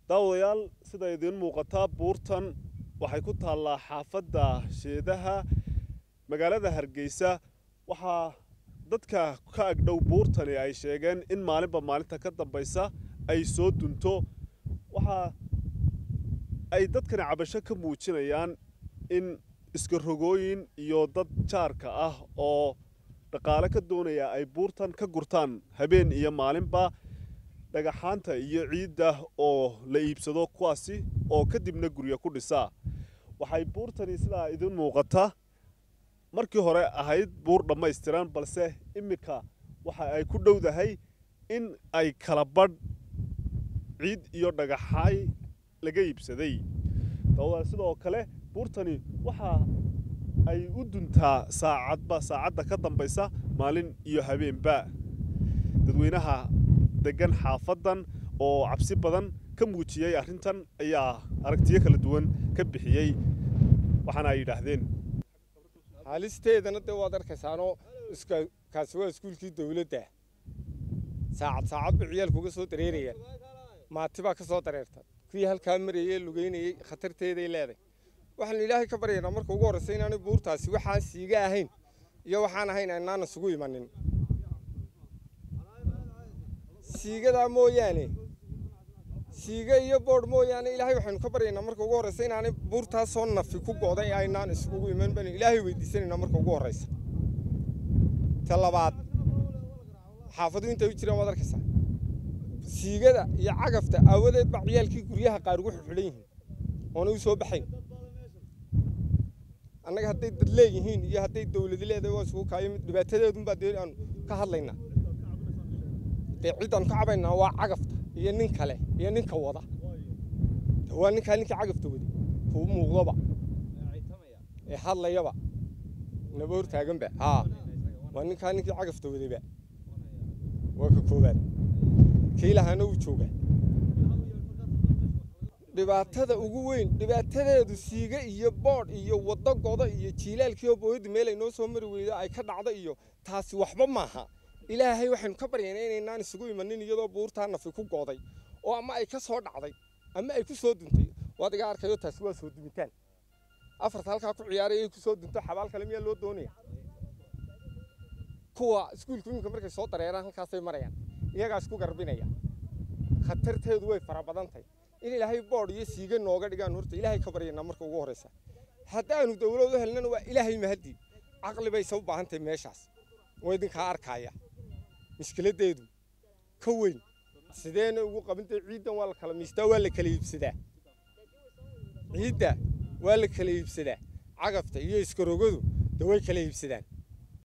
daawadayaal sida idiin muuqataa buurtan waxay ku taallaa xaafadda sheedaha magaalada hargeysa waxaa dadka ka agdhow buurtani ay sheegeen in maalinba maalinta ka dambaysa ay soo dunto waxaa ay dadkani cabasho ka muujinayaan in iska rogooyin iyo dad jaarka ah oo dhaqaale ka doonaya ay buurtan ka gurtaan habeen iyo maalinba dhagaxaanta iyo ciidda oo la iibsado kuwaasi oo kadibna guryo ku dhisaa waxay buurtani sidaa idin muuqata markii hore ahayd buur dhammaystiran balse iminka waxa ay ku dhowdahay in ay kala badh ciid iyo dhagaxaay laga iibsaday dawada sidoo kale buurtani waxa ay u duntaa saacadba saacadda ka dambaysa maalin iyo habeenba dadweynaha degan xaafaddan oo cabsi badan ka muujiyey arrintan ayaa aragtiyo kala duwan ka bixiyey waxaana ay yidhaahdeen haalisteedana dee waad arkaysaanoo kaasi waa iskuulkii dawladda saacad saacad ba ciyaalkuga soo dareerayaan maati baa ka soo dareerta kuwii halkaa marayey lugeynayey khatarteeday leedahay waxaanu ilaahay ka baryaynaa marka ugu horraysa inaanay buurtaasi waxaan siiga ahayn iyo waxaan ahayn aynaan isugu imanin siigadaa mooyaane siiga iyo boodh mooyaane ilaahay waxaynu ka baryaynaa marka ugu horraysa inaanay buurtaasoo nafi ku go'day aynaan isugu iman banu ilaahay weydiisanaynaa marka ugu horraysa ta labaad xaafadu intay u jiraan waad arkaysaa siigada iyo cagafta aawadeed baa ciyaalkii guryaha qaar ugu xidhan yihiin oona u soo baxayn annaga hadday dad leeyihiin iyo hadday dawladi leedahay waa isugu kaayo mid dhibaatadeedunbaa dee aanu ka hadlaynaa dee ciddaan ka cabaynaa waa cagafta iyo nin kale iyo ninka wada waa ninkaa ninkii cagafta waday kuu muuqdoba ee hadlayaba naba hortaaganba haa waa ninkaa ninkii cagafta wadayba waa ka koowaad kii lahaana wuu joogaa dhibaatada ugu weyn dhibaatadeedu siiga iyo boodh iyo waddo goda iyo jiilaalkiioo booyadda meel ay noo soo mari weydo ay ka dhacdo iyo taasi waxba maaha ilaahay waxaynu ka baryaynaa inaynaan isugu imanin iyadoo buurtaa nafi ku gooday oo ama ay ka soo dhacday ama ay ku soo duntay waad iga arkayo taasi waa soo dumitaan afarta halkaa ku ciyaaray ay ku soo dunto xabaal kale miyaa loo doonaya kuwa iskuulku iminka markay soo dareeraan halkaasay marayaan iyagaa isku garbinaya khatarteedu way fara badan tahay in ilaahay boodh iyo siiga nooga dhigaan horta ilaahay ka baryanaa marka ugu horraysa haddaanu dawlad u helnana waa ilaahay mahadii caqli bayse u baahan tahay meeshaas waa idinkaa arkaaya mushkiladdeedu ka weyn sideena ugu qabintay ciiddan waa la kala miistaa waa la kala iibsadaa ciidda waa la kala iibsadaa cagafta iyo iskarogadu de way kala iibsadaan